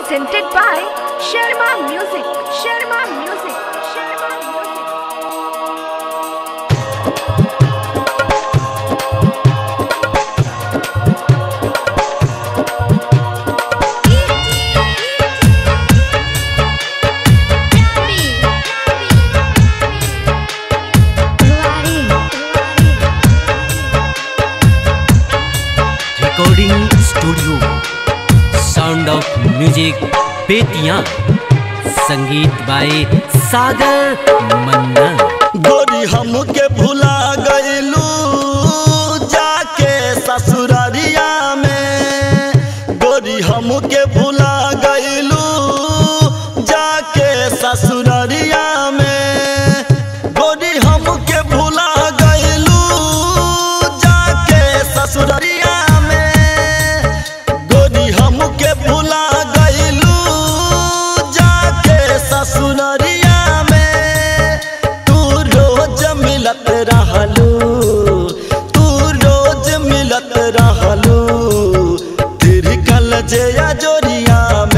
presented by Sharma Music. Sharma Music. Sharma Music. Recording studio sound of music Bettiah संगीत by सागर मन्ना गोरी हमके भुला गईलू जाके ससुररिया में गोरी हमके भुला गईलू जाके ससुररिया में गोरी हमके भुला गईलू जाके ससुररिया में गोरी हमके भुला गईलू जाके ससुररिया में तू रोज मिलत रहलू तू रोज मिलत रहलू तेरी कल जया जोरिया